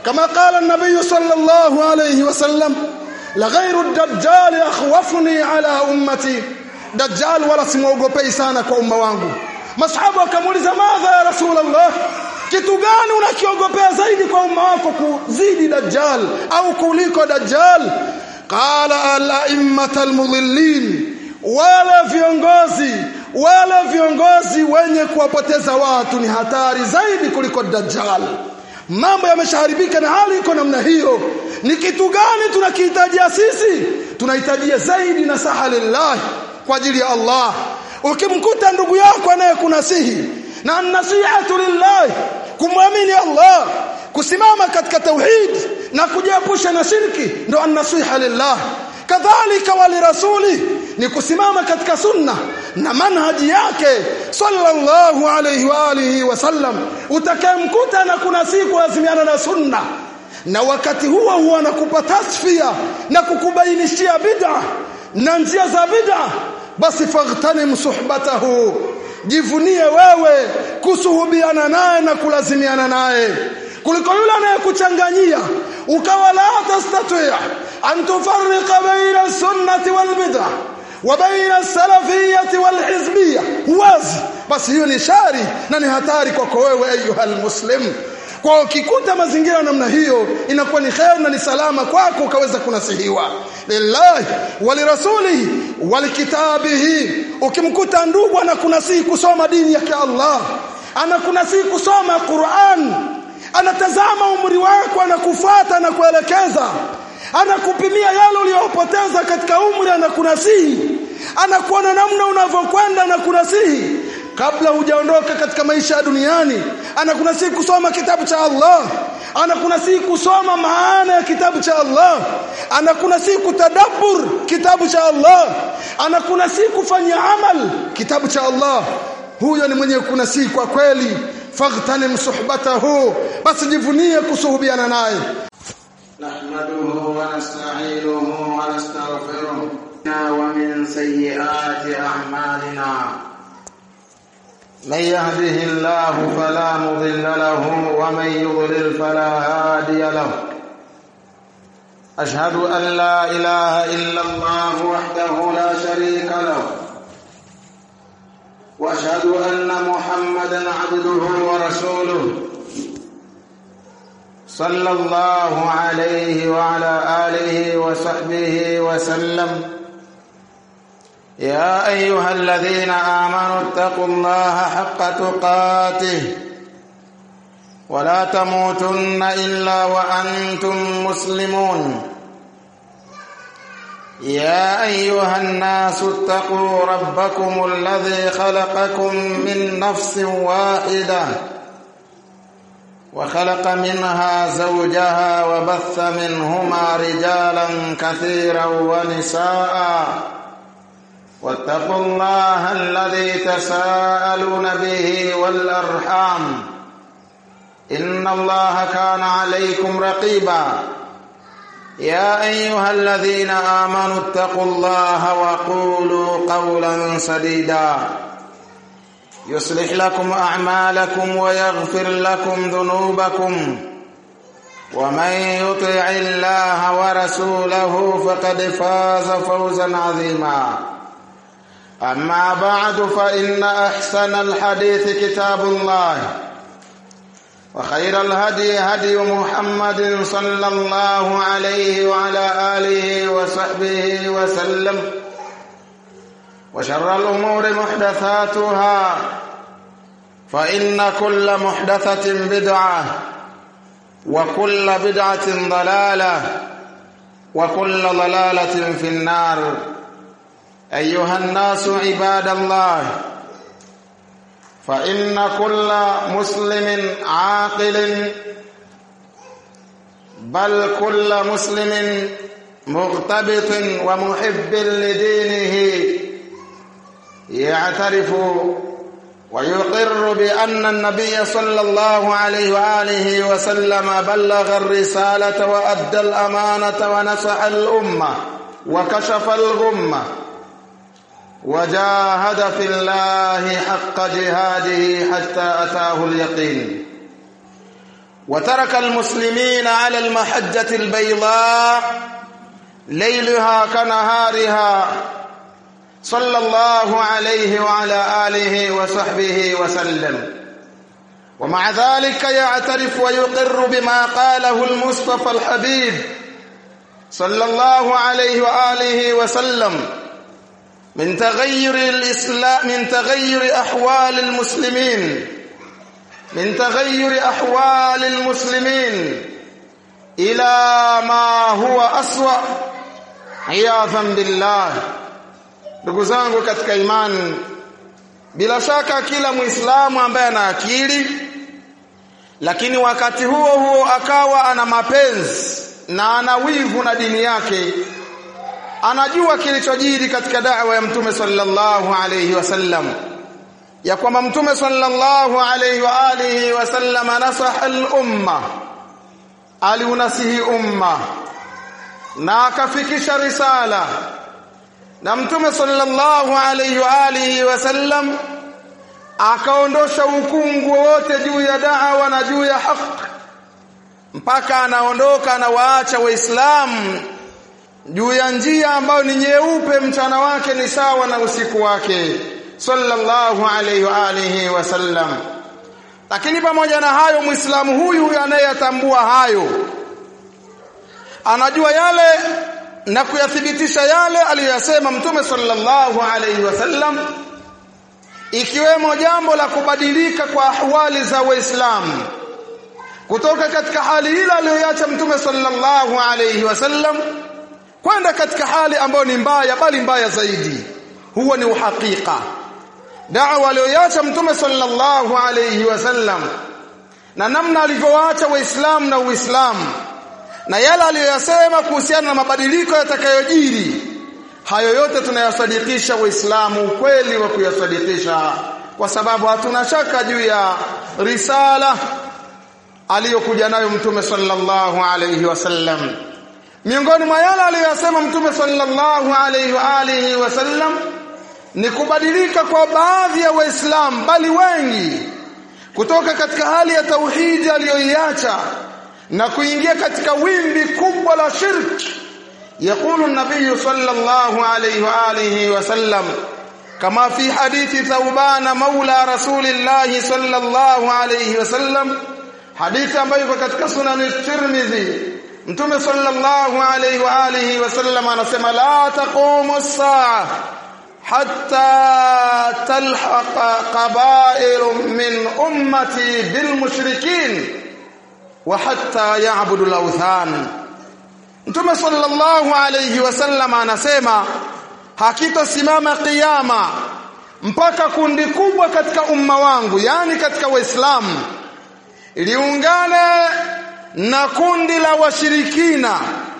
kama qala an-nabiy sallallahu alayhi wasallam la ghayru ad-dajjal akhwafuni ala ummati dajjal wala simuogopei sana kwa umma wangu masahaba wakamuuliza madha ya rasulullah kitu gani unakiogopea zaidi kwa umma wako kuzidi dajjal au kuliko dajjal qala al-a'immat al-mudhillin wala viongozi wala viongozi wenye kuwapoteza watu ni hatari zaidi kuliko dajjal mambo yameshaharibika na hali iko namna hiyo ni kitu gani tunakihitajia sisi tunahitajia zaidi na saha lillah kwa ajili ya Allah ukimkuta ndugu yako anayekunasihi na nasihatu lillah kumwamini Allah kusimama katika tauhid na kujiepusha na shirki ndo an-nasiha lillah kadhalika wali rasuli ni kusimama katika sunna na manhaji yake sallallahu alayhi wa alihi wasallam utakayemkuta na kuna siku lazimiana na sunna na wakati huo huwa anakupa tasfia na kukubainishia bid'a na njia za bid'a basi faghtanim suhbatahu jivunie wewe kusuhubiana naye na kulazimiana naye kuliko yule anayekuchanganyia ukawa la tastati' an tufarriqa baina sunnati wal bid'ah wa baina salafiyati wal hizbiyya huwazi basi hiyo ni shari na ni hatari kwako wewe ayuha muslim kwa ukikuta mazingira namna hiyo inakuwa ni khair na ni salama kwako ukaweza kunasihiwa lillahi walirasulihi walikitabihi ukimkuta ndugu anakunasihi kusoma dini yake Allah anakunasihi kusoma Qur'an anatazama umri wako anakufuata na kuelekeza anakupimia yale uliyopoteza katika umri anakunasihi anakuona namna unavyokwenda na kunasihi kabla hujaondoka katika maisha ya duniani anakunasihi kusoma kitabu cha Allah anakunasihi kusoma maana ya kitabu cha Allah anakunasihi kutadabbur kitabu cha Allah anakunasihi kufanya amal kitabu cha Allah huyo ni mwenye kunasihi kwa kweli faghtanim suhbatahu basi jivunie kusuhubiana naye نحمده ونستعينه ونستغفره ومن سيئات أعمالنا من يهده الله فلا مضل له ومن يضلل فلا هادي له أشهد أن لا إله إلا الله وحده لا شريك له وأشهد أن محمدا عبده ورسوله صلى الله عليه وعلى آله وصحبه وسلم يا أيها الذين آمنوا اتقوا الله حق تقاته ولا تموتن إلا وأنتم مسلمون يا أيها الناس اتقوا ربكم الذي خلقكم من نفس واحدة وخلق منها زوجها وبث منهما رجالا كثيرا ونساء واتقوا الله الذي تساءلون به والأرحام إن الله كان عليكم رقيبا يا أيها الذين آمنوا اتقوا الله وقولوا قولا سديدا يصلح لكم أعمالكم ويغفر لكم ذنوبكم ومن يطع الله ورسوله فقد فاز فوزا عظيما أما بعد فإن أحسن الحديث كتاب الله وخير الهدي هدي محمد صلى الله عليه وعلى آله وصحبه وسلم وشر الأمور محدثاتها فإن كل محدثة بدعة وكل بدعة ضلالة وكل ضلالة في النار أيها الناس عباد الله فإن كل مسلم عاقل بل كل مسلم مغتبط ومحب لدينه يعترف ويقر بأن النبي صلى الله عليه وآله وسلم بلغ الرسالة وأدى الأمانة ونصح الأمة وكشف الغمة وجاهد في الله حق جهاده حتى أتاه اليقين وترك المسلمين على المحجة البيضاء ليلها كنهارها صلى الله عليه وعلى آله وصحبه وسلم ومع ذلك يعترف ويقر بما قاله المصطفى الحبيب صلى الله عليه وآله وسلم من تغير الإسلام من تغير أحوال المسلمين من تغير أحوال المسلمين إلى ما هو أسوأ عياذا بالله ndugu zangu katika imani bila shaka kila muislamu ambaye ana akili lakini wakati huo huo akawa ana mapenzi na ana wivu na dini yake anajua kilichojiri katika da'wa ya mtume sallallahu alayhi wasallam ya kwamba mtume sallallahu alayhi wa alihi wasallam nasaha al-umma aliunasihi umma na akafikisha risala na mtume sallallahu alayhi wa alihi wasallam akaondosha ukungu wote juu ya da'wa na juu ya haki mpaka anaondoka na waacha waislamu juu ya njia ambayo ni nyeupe mchana wake ni sawa na usiku wake sallallahu alayhi wa alihi wasallam lakini pamoja na hayo muislamu huyu anayetambua hayo anajua yale na kuyathibitisha yale aliyosema mtume sallallahu alayhi wasallam ikiwemo jambo la kubadilika kwa ahwali za waislamu kutoka katika hali ile aliyoacha mtume sallallahu alayhi wasallam kwenda katika hali ambayo ni mbaya bali mbaya zaidi huo ni uhakika da'wa aliyoacha mtume sallallahu alayhi wasallam na namna alivyoacha waislamu na uislamu na yale aliyoyasema kuhusiana na mabadiliko yatakayojiri hayo yote tunayasadikisha waislamu ukweli wa kuyasadikisha kwa sababu hatuna shaka juu ya risala aliyokuja nayo mtume sallallahu alayhi wasallam miongoni mwa yale aliyosema mtume sallallahu alayhi wa alihi wasallam ni kubadilika kwa baadhi ya waislamu bali wengi kutoka katika hali ya tauhidi aliyoiacha na kuingia katika wimbi kubwa la shirki يقول النبي صلى الله عليه وآله وسلم كما في حديث ثوبان مولى رسول الله صلى الله عليه وسلم حديث ambayo iko katika sunan Tirmidhi Mtume sallallahu alayhi wa alihi wasallam anasema la taqumu as-sa'a hatta talhaqa qaba'ir min ummati bil mushrikin wa hatta ya'budu al-awthan Mtume sallallahu alayhi wasallam anasema hakitosimama kiyama mpaka kundi kubwa katika umma wangu yani katika waislamu liungane na kundi la washirikina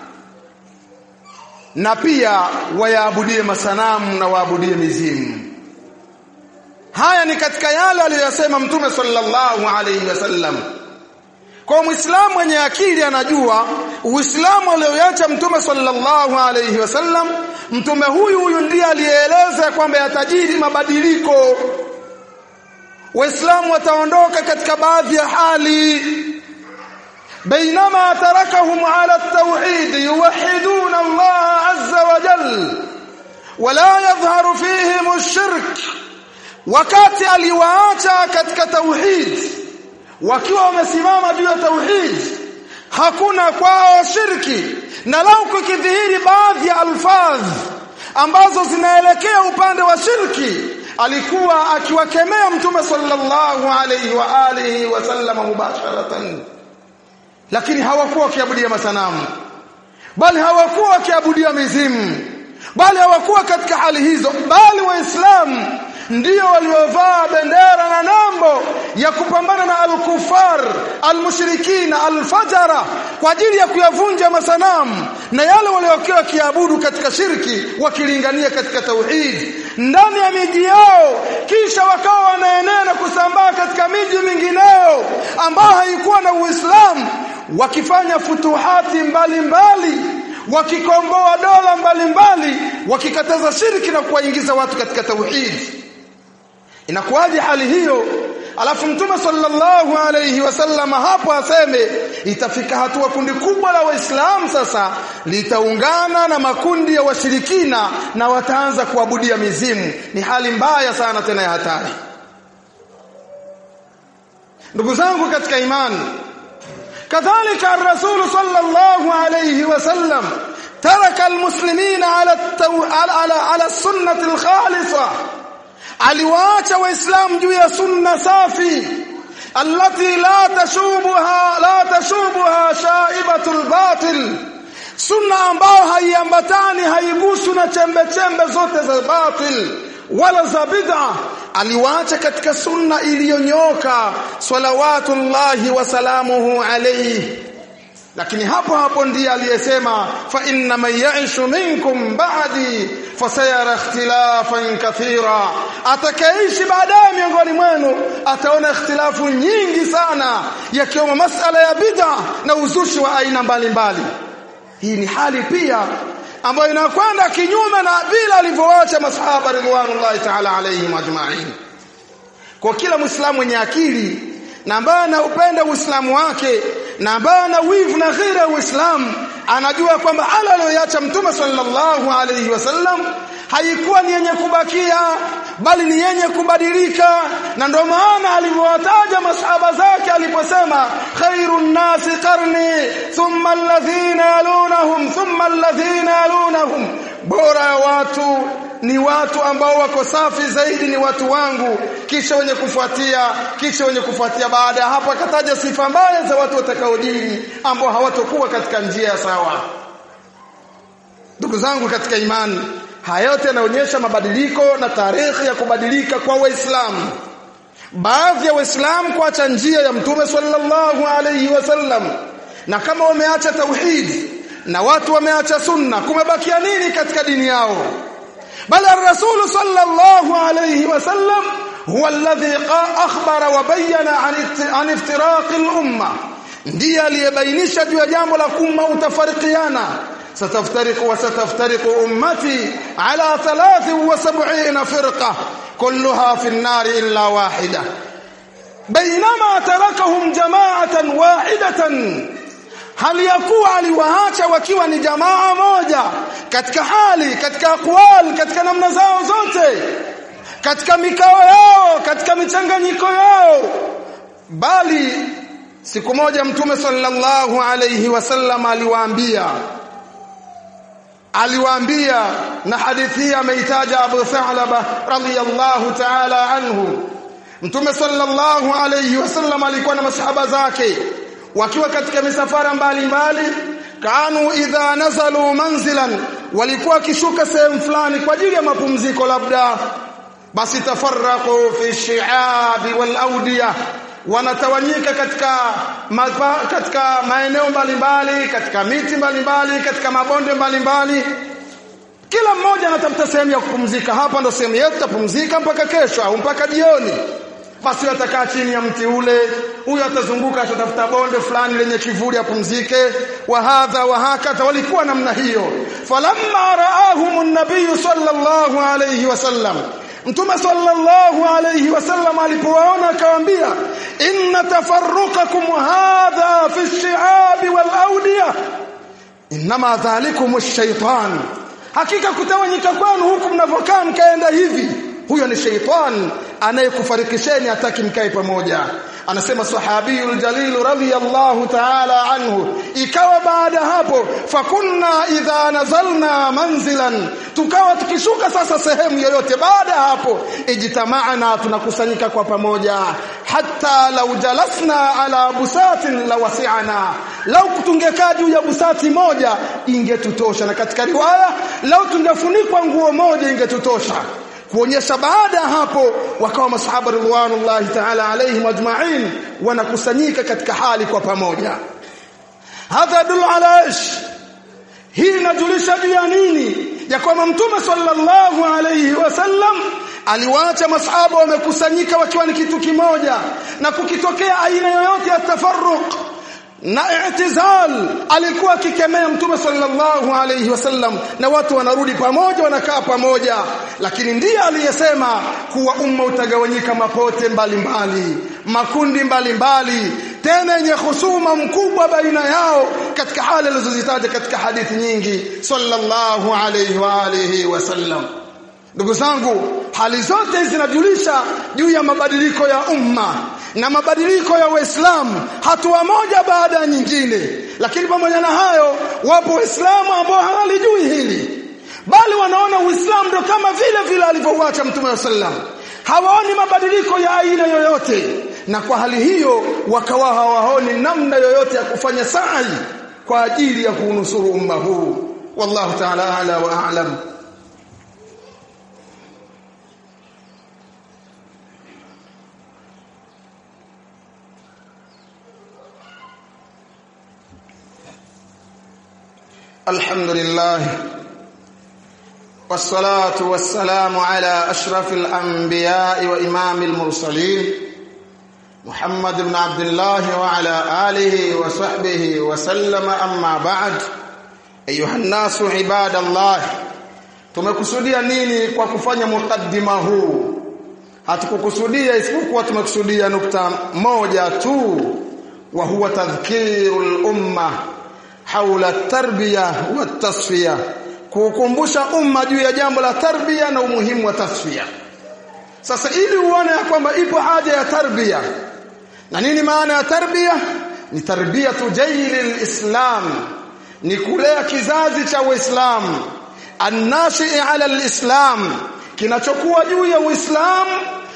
na pia wayaabudie masanamu na waabudie mizimu haya ni katika yale aliyosema mtume sallallahu alayhi wasallam kwa muislamu mwenye akili anajua uislamu alioacha mtume sallallahu alayhi wasallam mtume huyu huyu ndiye aliyeeleza kwamba yatajiri mabadiliko waislamu wataondoka katika baadhi ya hali بينما تركهم على التوحيد يوحدون الله عز وجل ولا يظهر فيهم الشرك wakati aliwaacha katika tauhid wakiwa wamesimama juu ya tauhid hakuna kwao shirki na lau kukidhihiri baadhi ya alfadh ambazo zinaelekea upande wa shirki alikuwa akiwakemea mtume sallallahu alayhi wa alihi wasallam mubasharatan lakini hawakuwa wakiabudia masanamu bali hawakuwa wakiabudia mizimu bali hawakuwa katika hali hizo bali waislamu ndio waliovaa bendera na nambo ya kupambana na al-kufar al-mushrikina al-fajara kwa ajili ya kuyavunja masanamu na yale waliokuwa wakiabudu katika shirki wakilingania katika tauhid ndani ya miji yao kisha wakawa wanaenea na kusambaa katika miji mingineyo ambayo haikuwa na Uislamu wakifanya futuhati mbalimbali mbali, wakikomboa dola mbalimbali wakikataza shirki na kuwaingiza watu katika tauhid inakuwaje hali hiyo alafu mtume sallallahu alayhi wasallam hapo aseme itafika hatua kundi kubwa la waislamu sasa litaungana na makundi ya washirikina na wataanza kuabudia mizimu ni hali mbaya sana tena ya hatari ndugu zangu katika imani kadhalika ar-rasul sallallahu alayhi wasallam taraka al-muslimina ala ala ala sunnati al-khalisah aliwaacha waislamu juu ya sunna safi allati la tashubuha la tashubuha shaibatul batil sunna ambayo haiambatani haigusu na chembe chembe zote za batil wala za bid'a aliwaacha katika sunna iliyonyoka salawatullahi wa salamuhu alayhi lakini hapo hapo ndiye aliyesema fa inna man ya'ishu minkum ba'di fasayara ikhtilafan kathira atakaishi baadaye miongoni mwenu ataona ikhtilafu nyingi sana yakiwemo masala ya bid'a na uzushi wa aina mbalimbali hii ni hali pia ambayo inakwenda kinyume na vile alivyoacha masahaba ridwanullahi ta'ala alayhim ajma'in kwa kila muislamu mwenye akili na ambaye anaupenda uislamu wake na ambaye ana wivu na ghira ya uislamu anajua kwamba ala aliyoacha mtume sallallahu alayhi wasallam haikuwa ni yenye kubakia bali ni yenye kubadilika na ndio maana alivyowataja masahaba zake aliposema khairun nasi qarni thumma alladhina yalunahum thumma alladhina yalunahum bora ya watu ni watu ambao wako safi zaidi ni watu wangu kisha wenye kufuatia kisha wenye kufuatia baada ya hapo akataja sifa mbaya za watu watakaodini ambao hawatokuwa katika njia ya sawa ndugu zangu katika imani haya yote yanaonyesha mabadiliko na tarehe ya kubadilika kwa waislamu baadhi ya waislamu kuacha njia ya mtume sallallahu alayhi wasallam na kama wameacha tauhid na watu wameacha sunna kumebakia nini katika dini yao bali ar-rasul sallallahu alayhi wasallam huwa alladhi akhbara wa bayyana an iftiraq al-umma ndiye aliyebainisha juu ya jambo la kumma utafarikiana ستفترق وستفترق أمتي على ثلاث وسبعين فرقة كلها في النار إلا واحدة بينما تركهم جماعة واحدة هل يكون aliwaacha wakiwa ni jamaa moja katika hali katika aqwal katika namna zao zote katika mikao yao katika michanganyiko yao bali siku moja mtume sallallahu alayhi wasallam aliwaambia aliwaambia na hadithi hii ameitaja Abu Thalaba radhiyallahu ta'ala anhu Mtume sallallahu alayhi wasallam alikuwa na masahaba zake wakiwa katika misafara mbalimbali kanu idha nazalu manzilan walikuwa kishuka sehemu fulani kwa ajili ya mapumziko labda basi tafarraqu fi shi'abi wal awdiyah wanatawanyika katika mapa, katika maeneo mbalimbali katika miti mbalimbali katika mabonde mbalimbali kila mmoja anatafuta sehemu ya kupumzika hapa ndo sehemu yetu tapumzika mpaka kesho au mpaka jioni basi atakaa chini ya mti ule huyo atazunguka atatafuta bonde fulani lenye kivuli apumzike wa hadha wa hakata walikuwa namna hiyo falamma raahum an-nabiy sallallahu alayhi wasallam Mtume sallallahu alayhi wasallam alipowaona akawaambia inna tafarruqakum hadha fi ash-shi'ab wal awdiya inma dhalikum ash-shaytan hakika kutawanyika kwenu huku mnavokaa mkaenda hivi huyo ni shaytan anayekufarikisheni hataki mkae pamoja anasema sahabiyul jalil radhiyallahu ta'ala anhu ikawa baada hapo fakunna idha nazalna manzilan tukawa tukishuka sasa sehemu yoyote baada hapo ijtama'na tunakusanyika kwa pamoja hatta law jalasna ala busatin lawasi'ana lau tungekaa juu ya busati moja ingetutosha na katika riwaya lau tungefunikwa nguo moja ingetutosha kuonyesha baada ya hapo wakawa masahaba ridwanullahi ta'ala alayhim ajma'in wanakusanyika katika hali kwa pamoja hadha dul ala ish hii inajulisha juu ya nini ya kwamba mtume sallallahu alayhi wasallam aliwaacha masahaba wamekusanyika wakiwa ni kitu kimoja na kukitokea aina yoyote ya tafarruq na i'tizal alikuwa akikemea mtume sallallahu alayhi wasallam na watu wanarudi pamoja wanakaa pamoja lakini ndiye aliyesema kuwa umma utagawanyika mapote mbalimbali mbali, makundi mbalimbali mbali, tena yenye husuma mkubwa baina yao katika hali alizozitaja katika hadithi nyingi sallallahu alayhi wa alihi wasallam ndugu zangu hali zote zinajulisha juu ya mabadiliko ya umma na mabadiliko ya Uislamu hatua moja baada ya nyingine lakini pamoja na hayo wapo waislamu ambao hawalijui hili bali wanaona uislamu ndo kama vile vile alivyouacha mtume wa sallam hawaoni mabadiliko ya aina yoyote na kwa hali hiyo wakawa hawaoni namna yoyote ya kufanya sa'i kwa ajili ya kuunusuru umma huu wallahu ta'ala ala wa a'lam الحمد لله والصلاة والسلام على أشرف الأنبياء وإمام المرسلين محمد بن عبد الله وعلى آله وصحبه وسلم أما بعد أيها الناس عباد الله tumekusudia nini kwa kufanya mukaddima huu hatukukusudia isipokuwa tumekusudia nukta moja tu wa huwa tadhkirul umma haula tarbiya wa tasfiya kukumbusha umma juu ya jambo la tarbia na umuhimu wa tasfiya sasa ili uone ya kwamba ipo haja ya tarbia na nini maana ya tarbia ni tarbiyatu jaili islam ni kulea kizazi cha uislamu annashi ala alislam kinachokuwa juu ya uislamu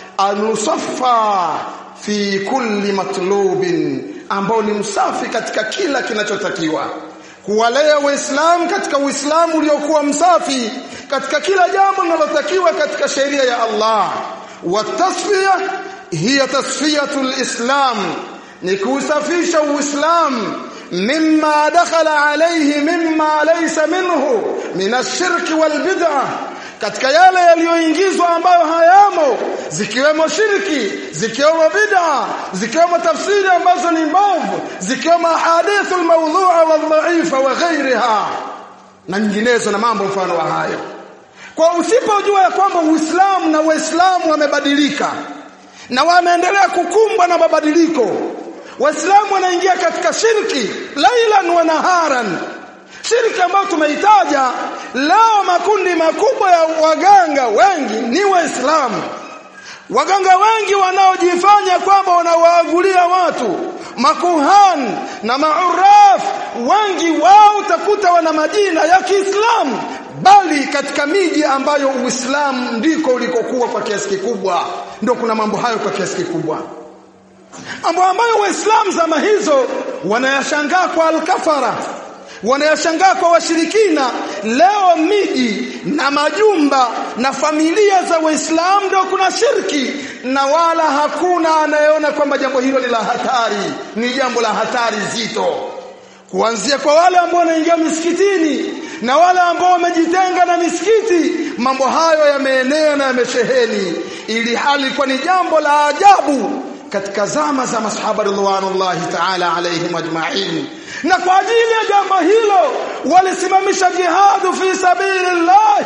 anusaffa fi kulli matlubin ambao ni msafi katika kila kinachotakiwa kuwalea waislamu katika uislamu uliokuwa msafi katika kila jambo linalotakiwa katika sheria ya Allah watasfiya hiya tasfiyatul islam ni kuusafisha uislamu mimma dakhala alayhi mimma laysa minhu min ash-shirki wal bid'ah katika yale yaliyoingizwa ambayo hayamo zikiwemo shirki zikiwemo bid'a zikiwemo tafsiri ambazo ni mbovu zikiwemo hadithu almawdhu'a wadha'ifa wa ghayriha na nyinginezo na mambo mfano wa hayo kwa usipojua ya kwamba Uislamu na Waislamu wamebadilika na wameendelea kukumbwa na mabadiliko Waislamu wanaingia katika shirki lailan wa naharan shirki ambayo tumeitaja leo makundi makubwa ya waganga wengi ni waislamu waganga wengi wanaojifanya kwamba wanawaagulia watu makuhan na mauraf wengi wao utakuta wana majina ya Kiislamu bali katika miji ambayo Uislamu ndiko ulikokuwa kwa kiasi kikubwa ndio kuna mambo hayo kwa kiasi kikubwa mambo ambayo waislamu zama hizo wanayashangaa kwa alkafara wanayashangaa kwa washirikina leo miji na majumba na familia za waislamu ndio kuna shirki na wala hakuna anayeona kwamba jambo hilo ni la hatari ni jambo la hatari zito kuanzia kwa wale ambao wanaingia misikitini na wale ambao wamejitenga na misikiti mambo hayo yameenea na yamesheheni ili hali kwa ni jambo la ajabu katika zama za masahaba ridwanullahi ta'ala alaihim ajma'in na kwa ajili ya jambo hilo walisimamisha jihadu fi sabilillah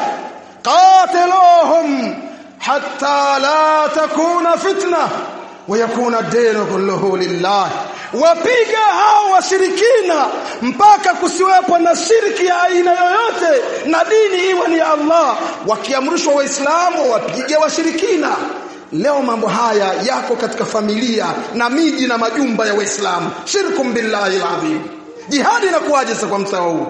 qatiluhum hatta la takuna fitna wa yakuna ad-din kulluhu lillah wapiga hao washirikina mpaka kusiwepo na shirki ya aina yoyote na dini iwe ni Allah wakiamrishwa waislamu wapige washirikina leo mambo haya yako katika familia na miji na majumba ya waislamu shirkum billahi alazim jihadi inakuwaje sasa kwa msawa huu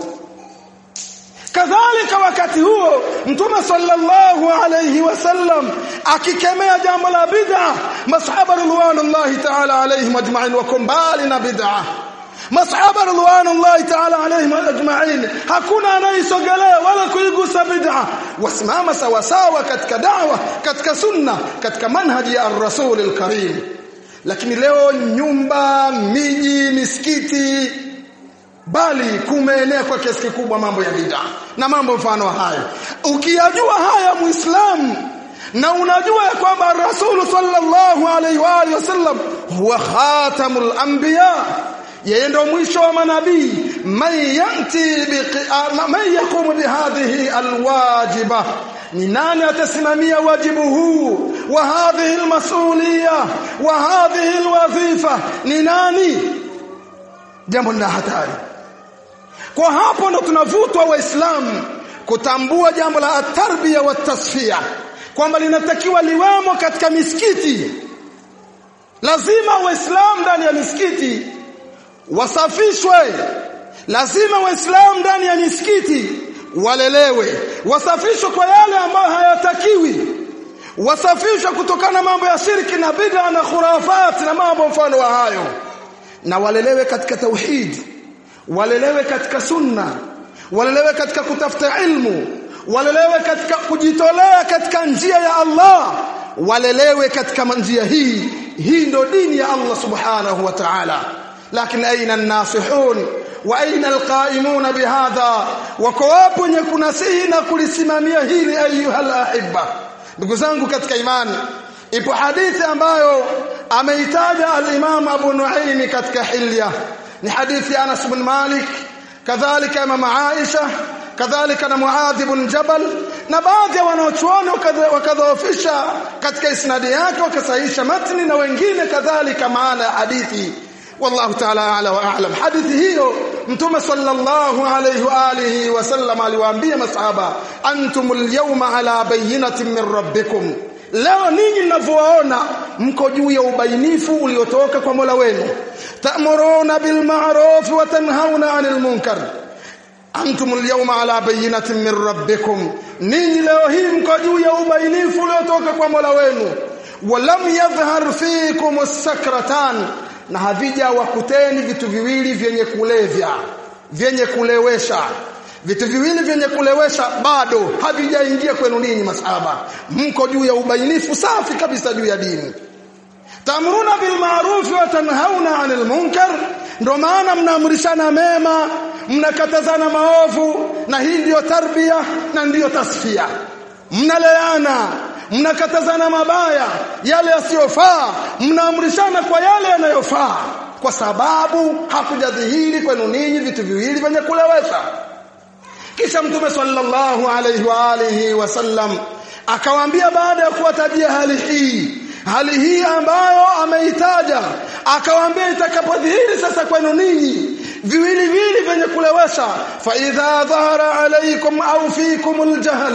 kadhalika wakati huo mtume sallallahu alayhi wasallam akikemea jambo la bid'a masahaba ridwanullahi ta'ala alayhim ajma'in wa kumbali na bid'a masahaba ridwanullahi ta'ala alayhim ajma'in hakuna anayesogelea wala kuigusa bid'a wasimama sawa sawa katika da'wa katika sunna katika manhaji ya ar-rasul al-karim lakini leo nyumba miji misikiti bali kumeenea kwa kiasi kikubwa mambo ya bid'a na mambo mfano hayo ukiyajua haya muislamu na unajua ya kwamba rasul sallallahu alaihi wa alihi wasallam huwa khatamul anbiya yeye ndo mwisho wa manabii man yanti man yaqumu bihadhihi alwajiba ni nani atasimamia wajibu huu wa hadhihi almas'uliyya wa hadhihi alwazifa ni nani jambo la hatari kwa hapo ndo tunavutwa waislamu kutambua jambo la atarbiya wa tasfia kwamba linatakiwa liwemo katika misikiti lazima waislamu ndani ya misikiti wasafishwe lazima waislamu ndani ya misikiti walelewe wasafishwe kwa yale ambayo hayatakiwi wasafishwe kutokana na mambo ya shirki na bid'a na khurafat na mambo mfano wa hayo na walelewe katika tauhid walelewe katika sunna walelewe katika kutafuta ilmu walelewe katika kujitolea katika njia ya Allah walelewe katika njia hii hii ndo dini ya Allah subhanahu wa ta'ala lakini aina an-nasihun wa aina alqaimuna bihadha wako wapo wenye kunasihi na kulisimamia hili ayuhal ahibba ndugu zangu katika imani ipo hadithi ambayo ameitaja al-Imam Abu Nuaym katika hilya ni hadithi ya Anas bin Malik kadhalika Imam Aisha kadhalika na Muadh ibn Jabal na baadhi ya wanaochuoni wakadhoofisha katika isnadi yake wakasahihisha matni na wengine kadhalika maana ya hadithi wallahu ta'ala a'la wa a'lam hadithi hiyo mtume sallallahu alayhi wa alihi wasallam aliwaambia masahaba antumul yawma ala bayyinatin min rabbikum leo ninyi mnavyowaona mko juu ya ubainifu uliotoka kwa Mola wenu ta'muruna bil ma'ruf wa tanhauna 'anil munkar antum al-yawma ala bayyinatin min rabbikum ninyi leo hii mko juu ya ubainifu uliotoka kwa Mola wenu walam yadhhar fikum as-sakratan na havija wakuteni vitu viwili vyenye kulevya vyenye kulewesha vitu viwili vyenye kulewesha bado havijaingia kwenu ninyi masahaba mko juu ya ubainifu safi kabisa juu ya dini tamruna bil ma'ruf wa tanhauna 'anil munkar ndio maana mnaamrishana mema mnakatazana maovu na hii ndiyo tarbia na ndiyo tasfia mnaleana mnakatazana mabaya yale yasiyofaa mnaamrishana kwa yale yanayofaa kwa sababu hakujadhihiri kwenu ninyi vitu viwili vyenye kulewesha kisha mtume sallallahu alayhi wa alihi wasallam akawaambia baada ya kuwatajia hali hii hali hii ambayo ameitaja akawaambia itakapodhihiri sasa kwenu ninyi viwili vili vyenye kulewesha fa idha dhahara alaykum au fikum aljahl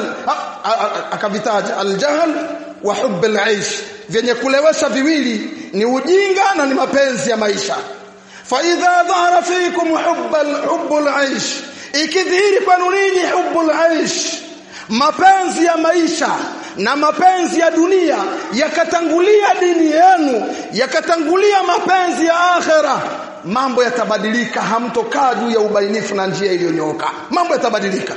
akavitaja aljahl wa hubb alaish vyenye kulewesha viwili ni ujinga na ni mapenzi ya maisha fa idha dhahara fikum hubb hubb alaish ikidhihiri kwenu ninyi hubb alaish mapenzi ya maisha na mapenzi ya dunia yakatangulia dini yenu yakatangulia mapenzi ya akhera mambo yatabadilika hamtokaa juu ya ubainifu na njia iliyonyoka mambo yatabadilika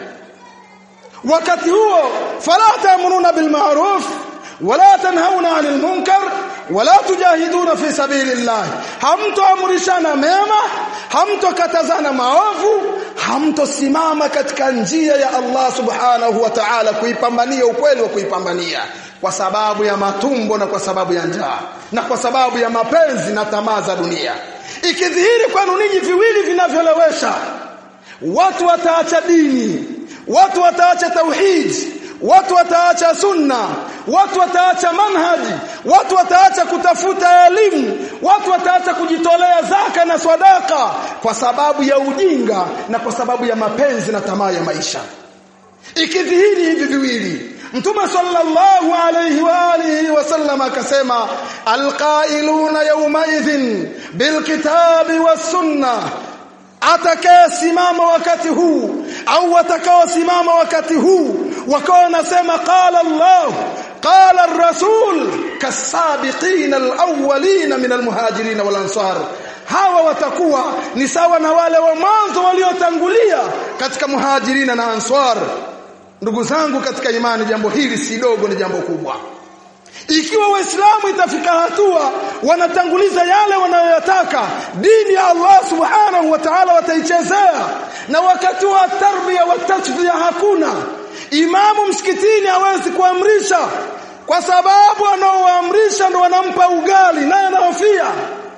wakati huo fala ta'muruna bil ma'ruf wala tanhauna 'anil munkar wala tujahiduna fi sabilillah hamtoamrishana mema hamtokatazana maovu hamtosimama katika njia ya Allah subhanahu wa ta'ala kuipambania ukweli wa kuipambania kwa sababu ya matumbo na kwa sababu ya njaa na kwa sababu ya mapenzi na tamaa za dunia ikidhihiri kwenu ninyi viwili vinavyolewesha watu wataacha dini watu wataacha tauhid watu wataacha sunna watu wataacha manhaji watu wataacha kutafuta elimu watu wataacha kujitolea zaka na swadaka kwa sababu ya ujinga na kwa sababu ya mapenzi na tamaa ya maisha ikidhihiri hivi viwili Mtume sallallahu alayhi wa alihi wasallam akasema alqailuna yawma idhin bilkitabi was-sunnah atakayesimama wakati huu au watakaosimama wakati huu wakawa wanasema qala Allah qala ar-rasul kasabiqina al-awwalina min al-muhajirin wal-ansar hawa watakuwa ni sawa na wale wa mwanzo waliotangulia katika muhajirina na ansar ndugu zangu katika imani jambo hili si dogo ni jambo kubwa ikiwa waislamu itafika hatua wanatanguliza yale wanayoyataka dini ya Allah subhanahu wa ta'ala wataichezea na wakati wa tarbia wa tasfia hakuna imamu msikitini hawezi kuamrisha kwa sababu anaoamrisha ndo wanampa ugali naye anahofia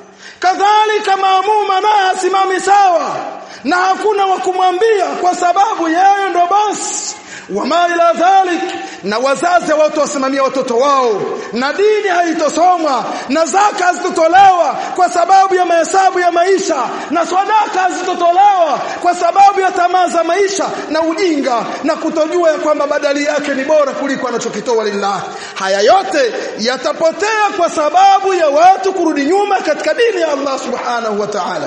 kadhalika maamuma naye asimami sawa na hakuna wa kumwambia kwa sababu yeye ndo bosi wama ila dhalik na wazazi watu wasimamia watoto wao na dini haitosomwa na zaka hazitotolewa kwa sababu ya mahesabu ya maisha na sadaka hazitotolewa kwa sababu ya tamaa za maisha na ujinga na kutojua ya kwamba badali yake ni bora kuliko anachokitoa lillah haya yote yatapotea kwa sababu ya watu kurudi nyuma katika dini ya Allah subhanahu wa ta'ala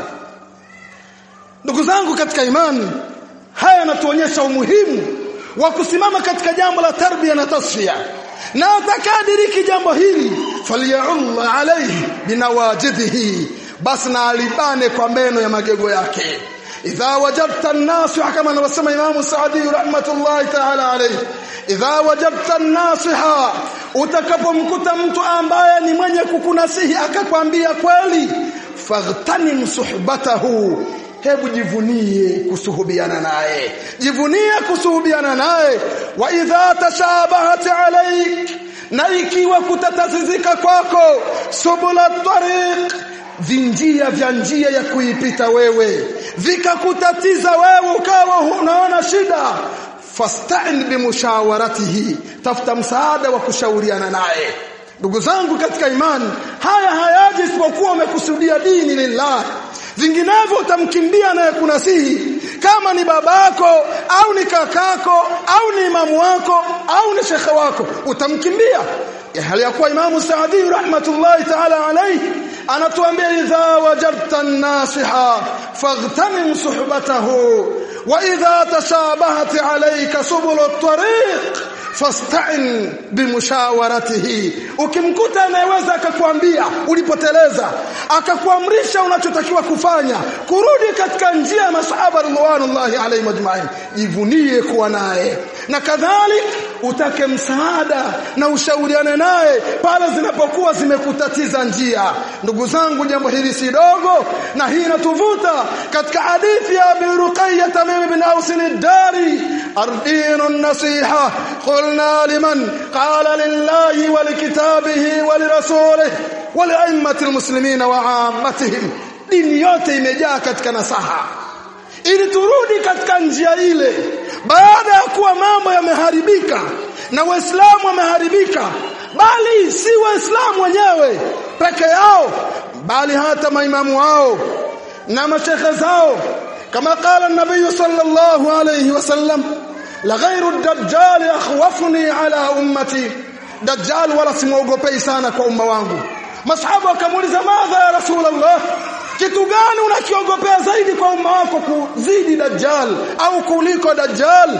ndugu zangu katika imani haya yanatuonyesha umuhimu wa kusimama katika jambo la tarbia na tasfia na atakadiriki jambo hili falyaul alayhi binawajidihi basi na alibane kwa meno ya magego yake idha wajadta an-nasiha kama anavyosema Imam Saadi rahmatullahi ta'ala alayhi idha wajadta an-nasiha utakapomkuta mtu ambaye ni mwenye kukunasihi akakwambia kweli faghtanim suhbatahu hebu jivunie kusuhubiana naye jivunie kusuhubiana naye wa idha tashabahat alaik na ikiwa kutatazizika kwako subula tariq vinjia vya njia ya kuipita wewe vikakutatiza wewe ukawa unaona shida fasta'in bimushawaratihi tafuta msaada wa kushauriana naye ndugu zangu katika imani haya hayaji isipokuwa umekusudia dini lillah vinginevyo utamkimbia naye kunasihi kama ni babako au ni kakako au ni imamu wako au ni shekhe wako utamkimbia hali ya kuwa imamu Saadi rahmatullahi ta'ala alayhi anatuambia idha wajadta an-nasiha faghtanim suhbatahu wa idha tashabahat alayka subul at-tariq fasta'in bimushawaratihi ukimkuta anayeweza akakwambia ulipoteleza akakuamrisha unachotakiwa kufanya kurudi katika njia ya masahaba radhiallahu alayhi majma'in jivunie kuwa naye na kadhalik utake msaada na ushauriane naye pale zinapokuwa zimekutatiza njia ndugu zangu jambo hili si dogo na hii inatuvuta katika hadithi ya Abi Ruqayyah Tamim ibn Aus ad-Dari ardinu an-nasiha qulna liman qala lillahi wa likitabihi wa lirasulih wa li'ammati al-muslimin wa 'ammatihim dini yote imejaa katika nasaha ili turudi katika njia ile baada ya kuwa mambo yameharibika na waislamu wameharibika bali si waislamu wenyewe peke yao bali hata maimamu wao na mashekhe zao kama qala an-nabiy sallallahu alayhi wasallam la ghayru ad-dajjal akhwafuni ala ummati dajjal wala simuogopei sana kwa umma wangu masahaba wakamuuliza madha ya rasulullah kitu gani unakiogopea zaidi kwa umma wako kuzidi dajjal au kuliko dajjal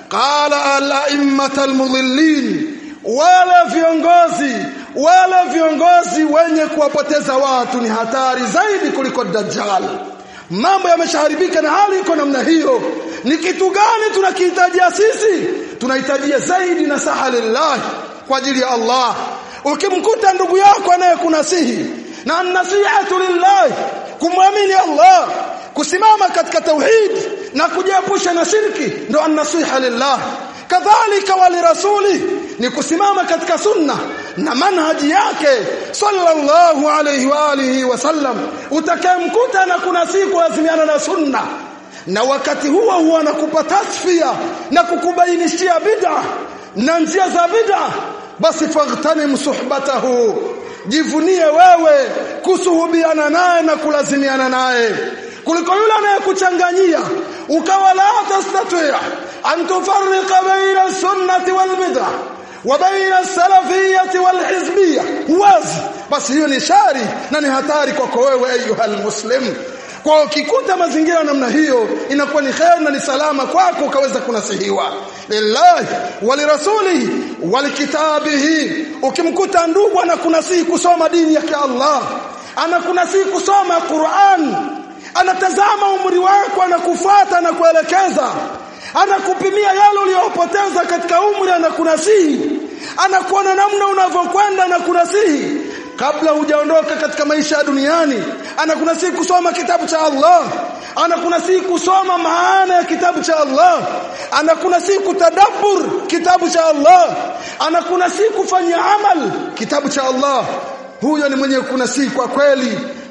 qala al-a'immat al-mudhillin wala viongozi wala viongozi wenye kuwapoteza watu ni hatari zaidi kuliko dajjal mambo yameshaharibika na hali iko namna hiyo ni kitu gani tunakihitajia sisi tunahitajia zaidi na saha lillah kwa ajili ya Allah ukimkuta ndugu yako anayekunasihi na nasihatu lillah kumwamini Allah kusimama katika tauhid na kujiepusha na shirki ndo an-nasiha lillah kadhalika wali rasuli ni kusimama katika sunna na manhaji yake sallallahu alayhi wa alihi wasallam utakayemkuta na kuna siku azimiana na sunna na wakati huo huwa anakupa tasfia na kukubainishia bid'a na njia za bid'a basi faghtanim suhbatahu jivunie wewe kusuhubiana naye na kulazimiana naye kuliko yule anayekuchanganyia ukawa la tastati an tufarriqa baina sunnati wal bid'ah wa baina salafiyati wal hizbiyah wazi basi hiyo ni shari na ni hatari kwako wewe ayuha muslim kwa ukikuta mazingira namna hiyo inakuwa ni khair na ni salama kwako ukaweza kunasihiwa lillahi walirasulihi walikitabihi ukimkuta ndugu anakunasihi kusoma dini yake Allah anakunasihi kusoma Qur'an anatazama umri wako anakufuata na kuelekeza anakupimia yale uliyopoteza katika umri anakunasihi anakuona namna unavyokwenda na kunasihi kabla hujaondoka katika maisha ya duniani anakunasihi kusoma kitabu cha Allah anakunasihi kusoma maana ya kitabu cha Allah anakunasihi kutadabbur kitabu cha Allah anakunasihi kufanya amal kitabu cha Allah huyo ni mwenye kunasihi kwa kweli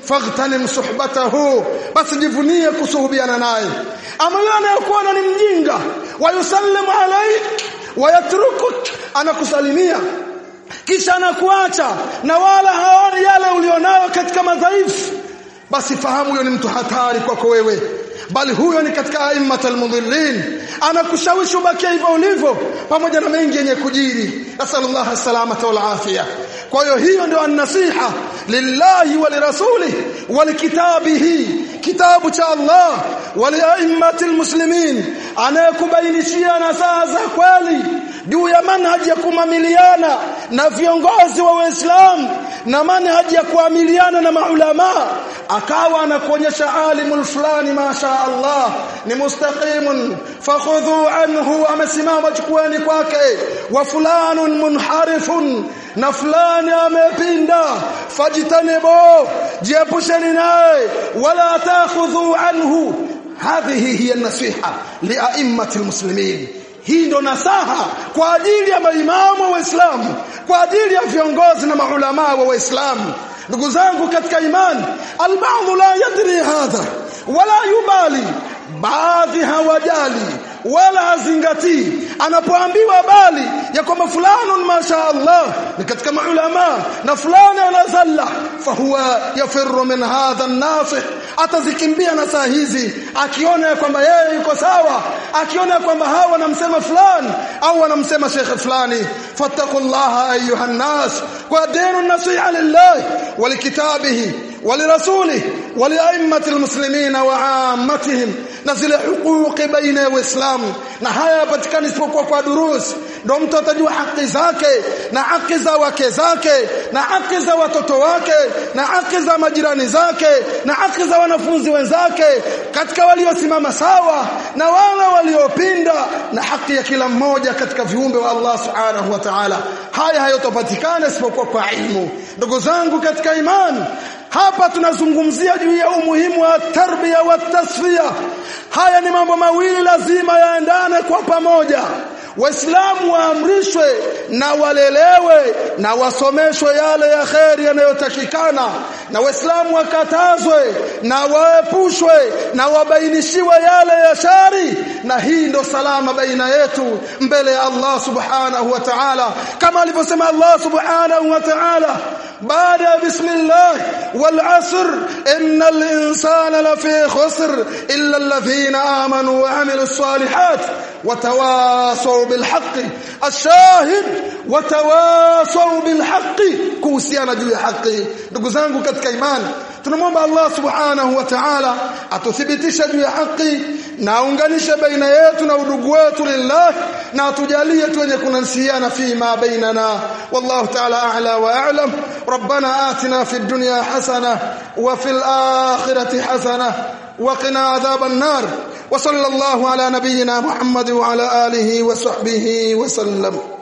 faghtanim suhbatahu basi jivunie kusuhubiana naye ama yule anayekuona ni mjinga wayusallimu alayk wayatrukuk anakusalimia kisha anakuacha na wala haoni yale ulionayo katika madhaifu basi fahamu huyo ni mtu hatari kwako wewe bali huyo ni katika aimmatul mudhillin anakushawishi ubakie hivyo ulivyo pamoja na mengi yenye kujiri nasallallahu salamata wal afia kwa hiyo hiyo ndio an-nasiha lillahi wa lirasulih wa likitabihi kitabu cha Allah wa liaimmatil muslimin anayekubainishia nasaha za kweli juu ya manhaji ya kumamiliana na viongozi wa Uislamu na manhaji ya kuamiliana na maulama akawa anakuonyesha alimul fulani masha Allah ni mustaqimun fakhudhu anhu amesimama chukueni kwake wa fulanun munharifun na fulani amepinda fajtanibu jiepusheni naye wala takhudhu anhu hadhihi hiya nasiha liaimmatil muslimin hii ndo nasaha kwa ajili ya maimamu wa Uislamu kwa ajili ya viongozi na maulama wa Uislamu ndugu zangu katika imani albaadhu la yadri hadha wala yubali baadhi hawajali wala hazingatii anapoambiwa bali ya kwamba fulanun masha Allah ni katika maulama na fulani anazalla fahuwa yafirru min hadha an-nasih atazikimbia na saa hizi akiona kwamba yeye yuko sawa akiona kwamba hawa wanamsema fulani au wanamsema shekhe fulani fattaqullaha ayuha nas wa dinu nasiha lillah wa likitabihi ولرسوله ولأئمة المسلمين وعامتهم na zile hukuki baina ya Uislamu na haya yapatikana isipokuwa kwa durusi ndio mtu atajua haki zake na haki za wake zake na haki za watoto wake na haki za majirani zake na haki za wanafunzi wenzake katika waliosimama sawa na wale waliopinda na haki ya kila mmoja katika viumbe wa Allah subhanahu wa ta'ala haya hayotopatikana isipokuwa kwa ilmu ndugu zangu katika imani hapa tunazungumzia juu ya umuhimu wa tarbia wa tasfia haya ni mambo mawili lazima yaendane kwa pamoja waislamu waamrishwe na walelewe na wasomeshwe yale ya kheri yanayotakikana na waislamu wakatazwe na waepushwe na wabainishiwe yale ya shari na hii ndo salama baina yetu mbele ya Allah subhanahu wa ta'ala kama alivyosema Allah subhanahu wa ta'ala baada ya bismillah wal asr innal insana lafi khusr illa alladhina amanu wa amilus salihat وتواصوا بالحق الشاهد وتواصوا بالحق kuhusiana juu ya haki ndugu zangu katika imani tunamwomba Allah subhanahu wa ta'ala atuthibitishe juu ya haki na aunganishe baina yetu na udugu wetu lillah na atujalie tu wenye kunasiana fima bainana wallahu ta'ala a'la wa a'lam ربنا آتنا في الدنيا حسنة وفي الآخرة حسنة وقنا عذاب النار وصلى الله على نبينا محمد وعلى آله وصحبه وسلم